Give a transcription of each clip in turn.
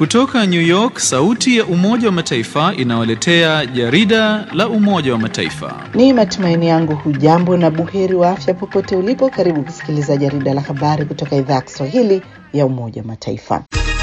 Kutoka New York, sauti ya Umoja wa Mataifa inawaletea jarida la Umoja wa Mataifa. Ni matumaini yangu hujambo na buheri wa afya popote ulipo. Karibu kusikiliza jarida la habari kutoka idhaa ya Kiswahili ya Umoja wa Mataifa.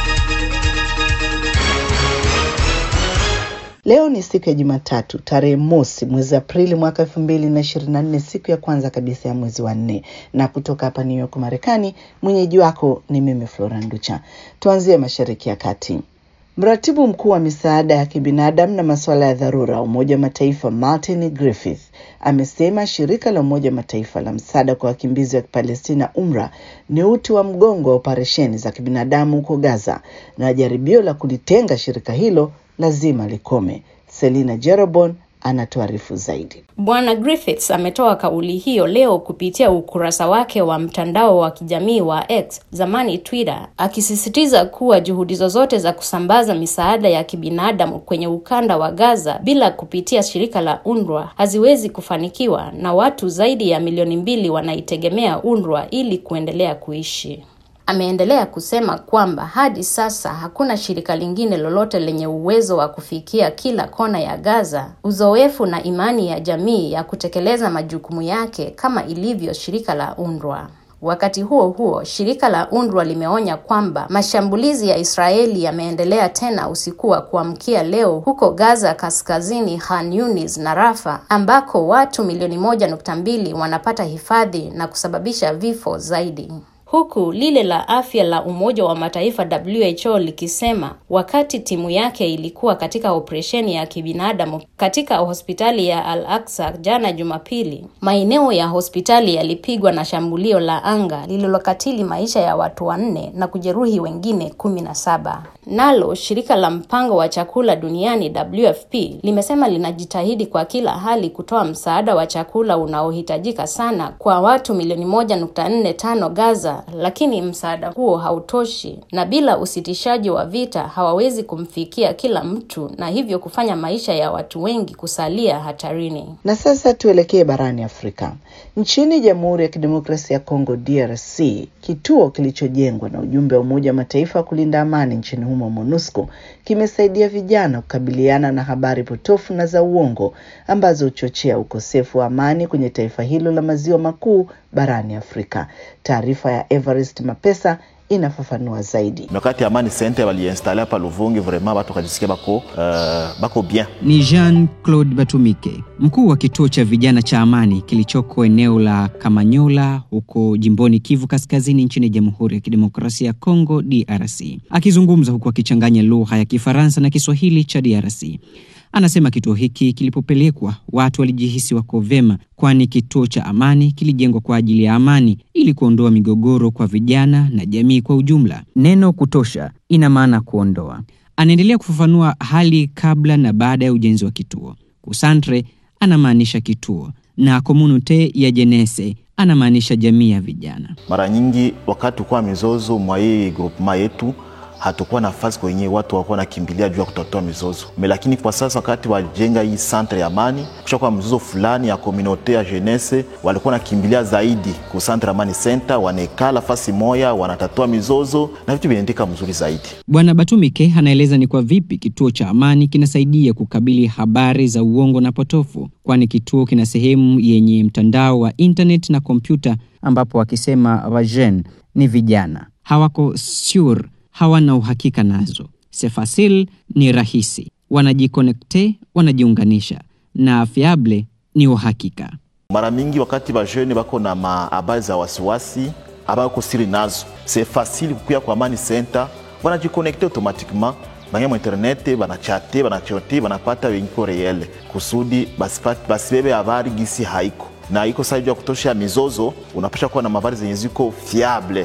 Leo ni siku ya Jumatatu, tarehe mosi mwezi Aprili mwaka elfu mbili na ishirini na nne, siku ya kwanza kabisa ya mwezi wa nne, na kutoka hapa New York Marekani, mwenyeji wako ni mimi Flora Nducha. Tuanzie mashariki ya kati. Mratibu mkuu wa misaada ya kibinadamu na masuala ya dharura Umoja wa Mataifa Martin Griffith amesema shirika la Umoja wa Mataifa la msaada kwa wakimbizi wa Kipalestina UNRWA ni uti wa mgongo wa operesheni za kibinadamu huko Gaza na jaribio la kulitenga shirika hilo lazima likome. Selina Jerobon anatuarifu zaidi. Bwana Griffiths ametoa kauli hiyo leo kupitia ukurasa wake wa mtandao wa kijamii wa X, zamani Twitter, akisisitiza kuwa juhudi zozote za kusambaza misaada ya kibinadamu kwenye ukanda wa Gaza bila kupitia shirika la UNRWA haziwezi kufanikiwa na watu zaidi ya milioni mbili wanaitegemea UNRWA ili kuendelea kuishi. Ameendelea kusema kwamba hadi sasa hakuna shirika lingine lolote lenye uwezo wa kufikia kila kona ya Gaza, uzoefu na imani ya jamii ya kutekeleza majukumu yake kama ilivyo shirika la UNRWA. Wakati huo huo, shirika la UNRWA limeonya kwamba mashambulizi ya Israeli yameendelea tena usiku wa kuamkia leo huko Gaza kaskazini, Khan Yunis na Rafa ambako watu milioni moja nukta mbili wanapata hifadhi na kusababisha vifo zaidi huku lile la afya la Umoja wa Mataifa WHO likisema wakati timu yake ilikuwa katika operesheni ya kibinadamu katika hospitali ya Al-Aqsa jana Jumapili, maeneo ya hospitali yalipigwa na shambulio la anga lililokatili maisha ya watu wanne na kujeruhi wengine kumi na saba. Nalo shirika la mpango wa chakula duniani WFP limesema linajitahidi kwa kila hali kutoa msaada wa chakula unaohitajika sana kwa watu milioni moja nukta nne tano Gaza lakini msaada huo hautoshi, na bila usitishaji wa vita hawawezi kumfikia kila mtu, na hivyo kufanya maisha ya watu wengi kusalia hatarini. Na sasa tuelekee barani Afrika. Nchini Jamhuri ya Kidemokrasia ya Kongo DRC, kituo kilichojengwa na ujumbe wa Umoja wa Mataifa wa kulinda amani nchini humo MONUSCO kimesaidia vijana kukabiliana na habari potofu na za uongo ambazo huchochea ukosefu wa amani kwenye taifa hilo la maziwa makuu barani Afrika. Taarifa ya Everest Mapesa inafafanua zaidi. Wakati Amani Center waliinstale hapa Luvungi, vraiment watu wakajisikia bako, uh, bako bien. Ni Jean Claude Batumike, mkuu wa kituo cha vijana cha Amani kilichoko eneo la Kamanyola huko jimboni Kivu Kaskazini nchini Jamhuri ya Kidemokrasia ya Kongo DRC, akizungumza huku akichanganya lugha ya Kifaransa na Kiswahili cha DRC. Anasema kituo hiki kilipopelekwa watu walijihisi wako vema, kwani kituo cha Amani kilijengwa kwa ajili ya amani ili kuondoa migogoro kwa vijana na jamii kwa ujumla. Neno kutosha ina maana kuondoa. Anaendelea kufafanua hali kabla na baada ya ujenzi wa kituo. Kusantre anamaanisha kituo na komunite ya jenese anamaanisha jamii ya vijana. Mara nyingi wakati ukuwa mizozo mwa hii grupema yetu hatukuwa nafasi kwenye watu wakuwa nakimbilia juu ya kutatua mizozo me, lakini kwa sasa wakati wajenga hii santre ya amani, kushakuwa mzozo fulani ya komunote ya jenese, walikuwa nakimbilia zaidi ku santre amani center, wanekala fasi moya, wanatatua mizozo na vitu vinaendeka mzuri zaidi. Bwana Batumike anaeleza ni kwa vipi kituo cha amani kinasaidia kukabili habari za uongo na potofu, kwani kituo kina sehemu yenye mtandao wa internet na kompyuta, ambapo wakisema wajen ni vijana hawako sure hawana uhakika nazo. Sefasil ni rahisi, wanajikonekte, wanajiunganisha na fiable ni uhakika. Mara mingi wakati bajene bako na mahabari za wasiwasi abako siri nazo, se fasili kukuya kwa Amani Center, wanajikonekte automatiquement banya mu internet banachate banachote banapata wenyiko reyele kusudi basibebe habari gisi haiko na iko saidi ya kutosha mizozo, unapasha kuwa na habari zenye ziko fiable.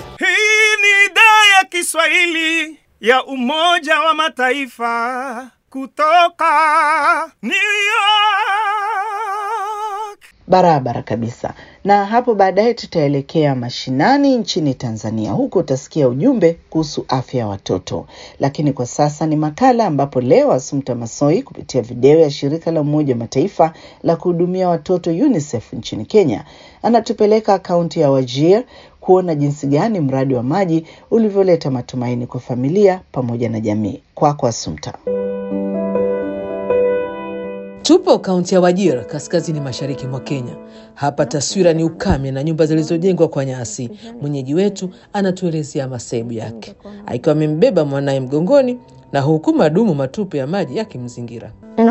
Kiswahili ya Umoja wa Mataifa kutoka New York. barabara kabisa. Na hapo baadaye tutaelekea mashinani nchini Tanzania, huko utasikia ujumbe kuhusu afya ya watoto. Lakini kwa sasa ni makala ambapo leo Asumta Masoi kupitia video ya shirika la Umoja wa Mataifa la kuhudumia watoto UNICEF nchini Kenya anatupeleka kaunti ya Wajir kuona jinsi gani mradi wa maji ulivyoleta matumaini kwa familia pamoja na jamii. Kwako kwa Asumta. Tupo kaunti ya Wajir, kaskazini mashariki mwa Kenya. Hapa taswira ni ukame na nyumba zilizojengwa kwa nyasi. Mwenyeji wetu anatuelezea masaibu yake, akiwa amembeba mwanaye mgongoni na huku madumu matupu ya maji yakimzingira.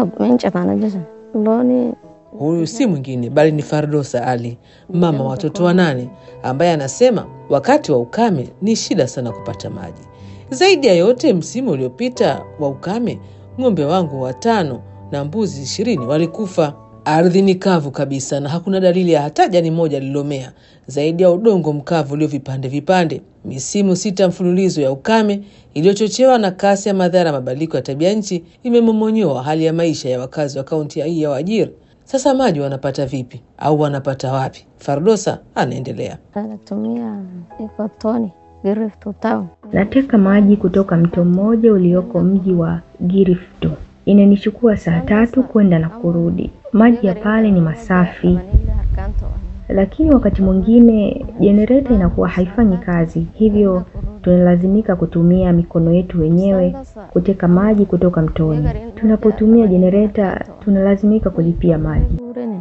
Huyu si mwingine bali ni Fardosa Ali, mama wa watoto wanane, ambaye anasema wakati wa ukame ni shida sana kupata maji. Zaidi ya yote, msimu uliopita wa ukame, ng'ombe wangu watano na mbuzi ishirini walikufa. Ardhi ni kavu kabisa na hakuna dalili ya hata jani moja lililomea zaidi ya udongo mkavu ulio vipande vipande. Misimu sita mfululizo ya ukame iliyochochewa na kasi ya madhara ya mabadiliko ya tabia nchi imemomonyoa hali ya maisha ya wakazi wa kaunti hii ya Wajir. Sasa maji wanapata vipi au wanapata wapi? Fardosa anaendelea. Natumia iko toni Giriftu town. Nateka maji kutoka mto mmoja ulioko mji wa Giriftu. Inanichukua saa tatu kwenda na kurudi. Maji ya pale ni masafi, lakini wakati mwingine jenereta inakuwa haifanyi kazi, hivyo tunalazimika kutumia mikono yetu wenyewe kuteka maji kutoka mtoni. Tunapotumia jenereta tunalazimika kulipia maji.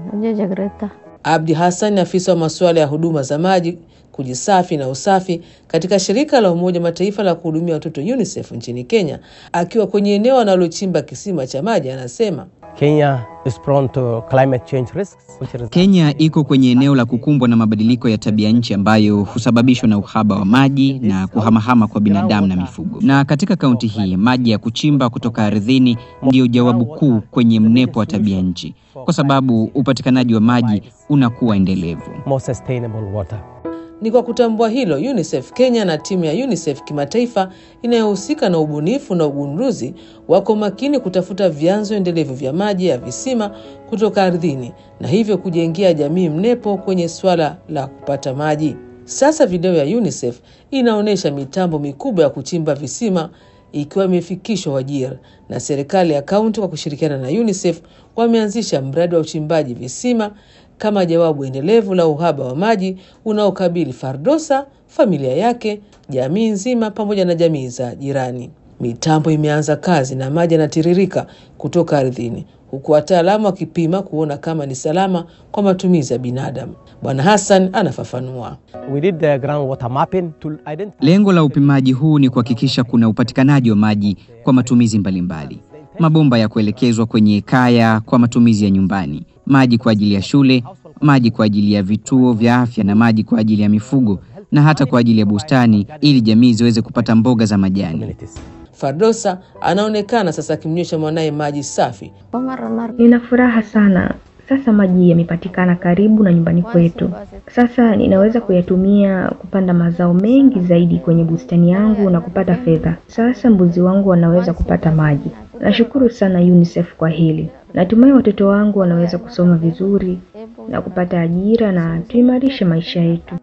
Abdi Hassan ni afisa wa masuala ya huduma za maji, kujisafi na usafi katika shirika la Umoja Mataifa la kuhudumia watoto UNICEF nchini Kenya. Akiwa kwenye eneo analochimba kisima cha maji, anasema Kenya is prone to climate change risks, which is Kenya iko kwenye eneo la kukumbwa na mabadiliko ya tabia nchi ambayo husababishwa na uhaba wa maji na kuhamahama kwa binadamu na mifugo. Na katika kaunti hii maji ya kuchimba kutoka ardhini ndiyo jawabu kuu kwenye mnepo wa tabia nchi, kwa sababu upatikanaji wa maji unakuwa endelevu. more sustainable water. Ni kwa kutambua hilo, UNICEF Kenya na timu ya UNICEF kimataifa inayohusika na ubunifu na ugunduzi wako makini kutafuta vyanzo endelevu vya maji ya visima kutoka ardhini na hivyo kujengea jamii mnepo kwenye swala la kupata maji. Sasa video ya UNICEF inaonyesha mitambo mikubwa ya kuchimba visima ikiwa imefikishwa Wajir na serikali ya kaunti kwa kushirikiana na UNICEF wameanzisha mradi wa uchimbaji visima kama jawabu endelevu la uhaba wa maji unaokabili Fardosa, familia yake, jamii nzima pamoja na jamii za jirani. Mitambo imeanza kazi na maji yanatiririka kutoka ardhini, huku wataalamu wakipima kuona kama ni salama kwa matumizi ya binadamu. Bwana Hassan anafafanua. We did the groundwater mapping to identify Lengo la upimaji huu ni kuhakikisha kuna upatikanaji wa maji kwa matumizi mbalimbali, mabomba ya kuelekezwa kwenye kaya kwa matumizi ya nyumbani, maji kwa ajili ya shule, maji kwa ajili ya vituo vya afya na maji kwa ajili ya mifugo na hata kwa ajili ya bustani, ili jamii ziweze kupata mboga za majani. communities. Fardosa anaonekana sasa akimnywesha mwanaye maji safi Nina furaha sana. Sasa maji yamepatikana karibu na nyumbani kwetu. Sasa ninaweza kuyatumia kupanda mazao mengi zaidi kwenye bustani yangu na kupata fedha. Sasa mbuzi wangu wanaweza kupata maji. Nashukuru sana UNICEF kwa hili. Natumai watoto wangu wanaweza kusoma vizuri na kupata ajira na tuimarishe maisha yetu.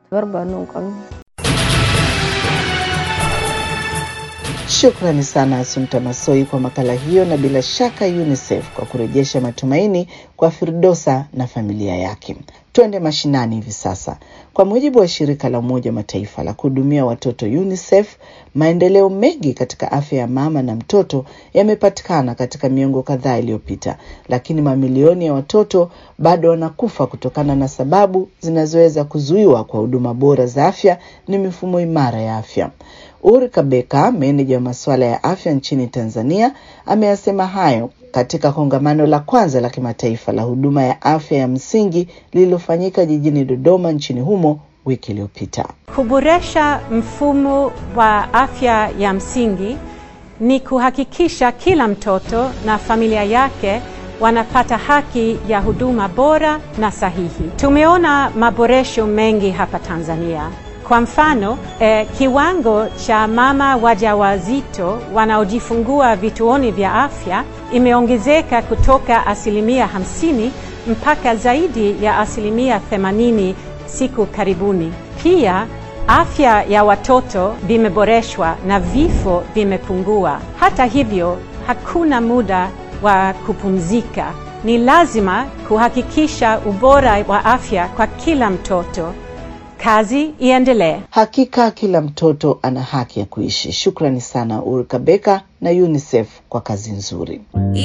Shukrani sana Asumta Masoi kwa makala hiyo, na bila shaka UNICEF kwa kurejesha matumaini kwa Firdosa na familia yake. Twende mashinani hivi sasa. Kwa mujibu wa shirika la Umoja wa Mataifa la kuhudumia watoto UNICEF, maendeleo mengi katika afya ya mama na mtoto yamepatikana katika miongo kadhaa iliyopita, lakini mamilioni ya watoto bado wanakufa kutokana na sababu zinazoweza kuzuiwa kwa huduma bora za afya ni mifumo imara ya afya. Uri Kabeka, meneja wa masuala ya afya nchini Tanzania, ameyasema hayo katika kongamano la kwanza la kimataifa la huduma ya afya ya msingi lililofanyika jijini Dodoma nchini humo wiki iliyopita. Kuboresha mfumo wa afya ya msingi ni kuhakikisha kila mtoto na familia yake wanapata haki ya huduma bora na sahihi. Tumeona maboresho mengi hapa Tanzania. Kwa mfano eh, kiwango cha mama wajawazito wanaojifungua vituoni vya afya imeongezeka kutoka asilimia hamsini mpaka zaidi ya asilimia 80 siku karibuni. Pia afya ya watoto vimeboreshwa na vifo vimepungua. Hata hivyo, hakuna muda wa kupumzika. Ni lazima kuhakikisha ubora wa afya kwa kila mtoto. Kazi iendelee. Hakika kila mtoto ana haki ya kuishi. Shukrani sana Ulrika Beka na UNICEF kwa kazi nzuri.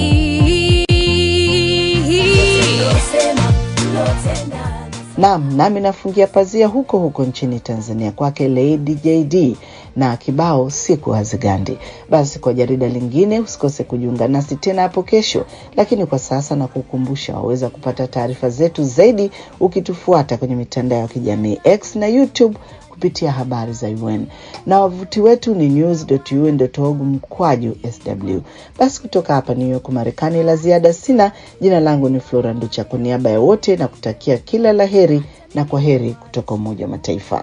Naam, nami nafungia pazia huko huko nchini Tanzania kwake Lady JD na kibao siku hazigandi. Basi kwa jarida lingine usikose kujiunga nasi tena hapo kesho, lakini kwa sasa na kukumbusha, waweza kupata taarifa zetu zaidi ukitufuata kwenye mitandao ya kijamii X na YouTube kupitia habari za UN na wavuti wetu ni news.un.org mkwaju sw. Basi kutoka hapa New York Marekani, la ziada sina. Jina langu ni Flora Nducha, kwa niaba ya wote na kutakia kila la heri na kwa heri kutoka Umoja wa Mataifa.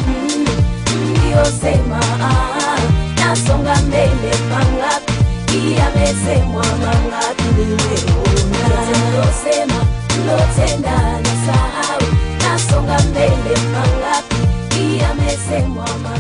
Sema nasonga mbele mangapi yamesemwa mangapi nimeona sema lotenda nasahau nasonga mbele mangapi yamesemwa